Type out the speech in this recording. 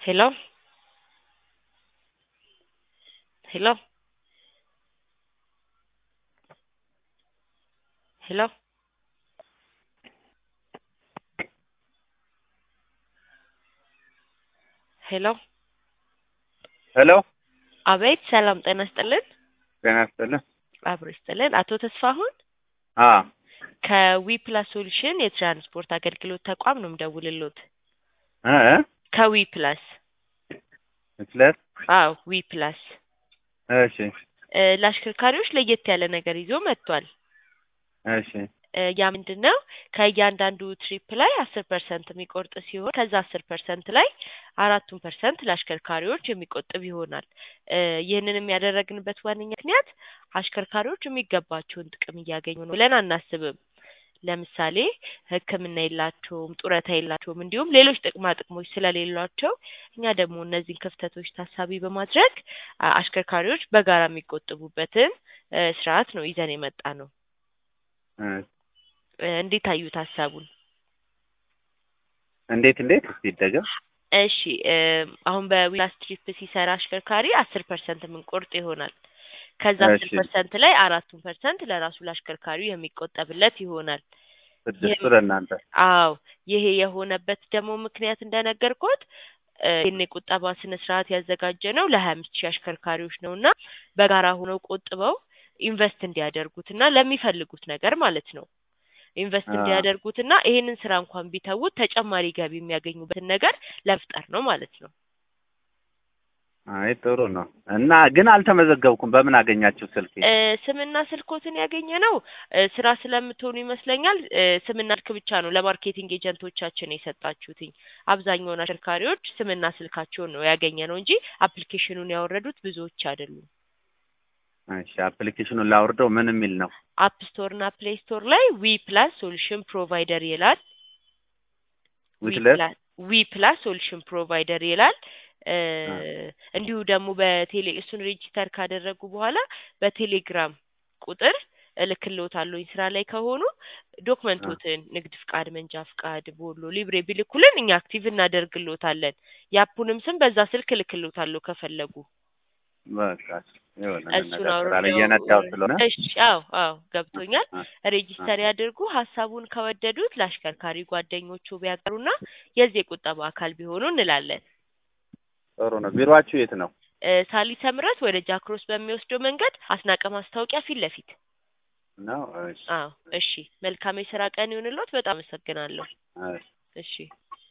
Hello? Hello? Hello? ሄሎ ሄሎ አቤት ሰላም ጤና ይስጥልን ጤና ይስጥልን። አብሮ ይስጥልን አቶ ተስፋሁን አ ከዊ ፕላስ ሶሉሽን የትራንስፖርት አገልግሎት ተቋም ነው የምደውልልዎት እ እ ከዊ ፕላስ ስለት አዎ ዊ ፕላስ እሺ እ ለአሽከርካሪዎች ለየት ያለ ነገር ይዞ መጥቷል እሺ እ ያ ምንድን ነው ከእያንዳንዱ ትሪፕ ላይ አስር ፐርሰንት የሚቆርጥ ሲሆን ከዛ አስር ፐርሰንት ላይ አራቱን ፐርሰንት ለአሽከርካሪዎች የሚቆጥብ ይሆናል እ ይህንን ያደረግንበት ዋነኛ ምክንያት አሽከርካሪዎች የሚገባቸውን ጥቅም እያገኙ ነው ብለን አናስብም ለምሳሌ ሕክምና የላቸውም ጡረታ የላቸውም እንዲሁም ሌሎች ጥቅማ ጥቅሞች ስለሌሏቸው እኛ ደግሞ እነዚህን ክፍተቶች ታሳቢ በማድረግ አ- አሽከርካሪዎች በጋራ የሚቆጥቡበትን እ ስርዓት ነው ይዘን የመጣ ነው እ እ እንዴት አዩት ሀሳቡን እንዴት እንዴት እስቲ ይደገም እሺ እ አሁን በዊላስ ትሪፕ ሲሰራ አሽከርካሪ አስር ፐርሰንት የምንቆርጥ ይሆናል ከዛ አስር እሺ ፐርሰንት ላይ አራቱን ፐርሰንት ለራሱ ለአሽከርካሪው የሚቆጠብለት ይሆናል ስድስቱ ይህም ለእናንተ አዎ ይሄ የሆነበት ደግሞ ምክንያት እንደነገርኩት እ ይህን የቁጠባ ስነ ስርዓት ያዘጋጀ ነው ለሀያ አምስት ሺህ አሽከርካሪዎች ነው እና በጋራ ሆነው ቆጥበው ኢንቨስት እንዲያደርጉት እና ለሚፈልጉት ነገር ማለት ነው ኢንቨስት አ እንዲያደርጉት እና ይሄንን ስራ እንኳን ቢተዉት ተጨማሪ ገቢ የሚያገኙበትን ነገር ለመፍጠር ነው ማለት ነው አይ ጥሩ ነው እና ግን አልተመዘገብኩም በምን አገኛችሁ ስልኬ እ ስምና ስልኮትን ያገኘ ነው እ ስራ ስለምትሆኑ ይመስለኛል እ ስምና ስልክ ብቻ ነው ለማርኬቲንግ ኤጀንቶቻችን የሰጣችሁትኝ አብዛኛውን አሽከርካሪዎች ስምና ስልካቸውን ነው ያገኘ ነው እንጂ አፕሊኬሽኑን ያወረዱት ብዙዎች አይደሉም እሺ አፕሊኬሽኑን ላውርደው ምን የሚል ነው አፕ ስቶር እና ፕሌይ ስቶር ላይ ዊ ፕላስ ሶሉሽን ፕሮቫይደር ይላል ዊ ዊትለት ፕላስ ዊ ፕላስ ሶሉሽን ፕሮቫይደር ይላል እ አ እንዲሁ ደግሞ በቴሌ እሱን ሬጂስተር ካደረጉ በኋላ በቴሌግራም ቁጥር እልክልዎታለሁኝ ስራ ላይ ከሆኑ አ ዶክመንቶትን ንግድ ፍቃድ መንጃ ፍቃድ ቦሎ ሊብሬ ቢልኩልን እኛ አክቲቭ እናደርግልዎታለን የአፑንም ስም በዛ ስልክ እልክልዎታለሁ ከፈለጉ በቃ ይኸውልህ እሱን እንነጋገራለን አውርደው እየነዳሁ ስለሆነ እሺ አዎ አዎ ገብቶኛል አ አ ሬጂስተር ያድርጉ ሀሳቡን ከወደዱት ለአሽከርካሪ ጓደኞቹ ቢያቀሩና የዚህ የቁጠባ አካል ቢሆኑ እንላለን ጥሩ ነው ቢሮአችሁ የት ነው እ ሳሊተ ምሕረት ወደ ጃክሮስ በሚወስደው መንገድ አስናቀ ማስታወቂያ ፊት ለፊት ነው እሺ አዎ እሺ መልካም የስራ ቀን ይሁንልዎት በጣም አመሰግናለሁ እሺ እሺ